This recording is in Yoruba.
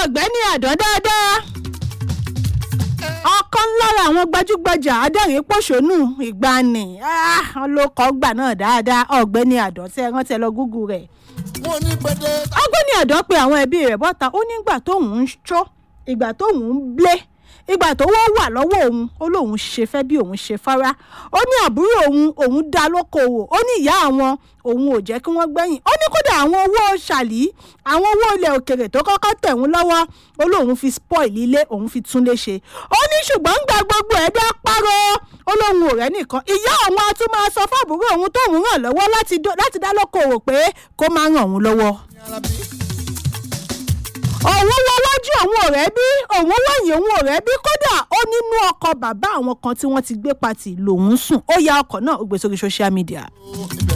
ọ̀gbẹ́ni àdán dáadáa ọ̀kan lára àwọn gbajúgbajà adẹ́rìn pòṣónú ìgbani ọlọ́kọ̀ gbà náà dáadáa ọ̀gbẹ́ni àdán tí ẹ rántí ẹ lọ gúgú rẹ̀ wọ́n ní pété. ọ̀gbẹ́ni àdán pe àwọn ẹbí rẹ̀ bọ́ta ó nígbà tóun ń ṣó ìgbà tóun ń blé ìgbà tó wọ́n wà lọ́wọ́ òun ó lóun ṣe fẹ́ bí òun ṣe fara ó ní àbúrò òun òun dá lókoòwò ó ní ìyá àwọn òun ò jẹ́ kí wọ́n gbẹ̀yìn ó ní kódà àwọn owó ṣàlì àwọn owó ilẹ̀ òkèrè tó kọ́kọ́ tẹ̀ wọ́n lọ́wọ́ ó lóun fi spoil ilé òun fi tún lé ṣe ó ní ṣùgbọ́n gba gbogbo ẹ̀dá párọ̀ ó lóun ò rẹ́ nìkan ìyá àwọn a tún máa sọ fábùrò òun tóun ràn lọ́wọ́ láti dá lókoòwò pé kó máa ràn òun lọ́wọ́ òun wọ wájú òun ọ̀rẹ́ bí òun wọ̀nyí òun ọ̀rẹ́ bí kódà ó nínú ọkọ̀ bàbá àwọn kan tí wọ́n ti gbé pati lòun sùn ó ya ọkọ̀ náà ó gbé sórí social media.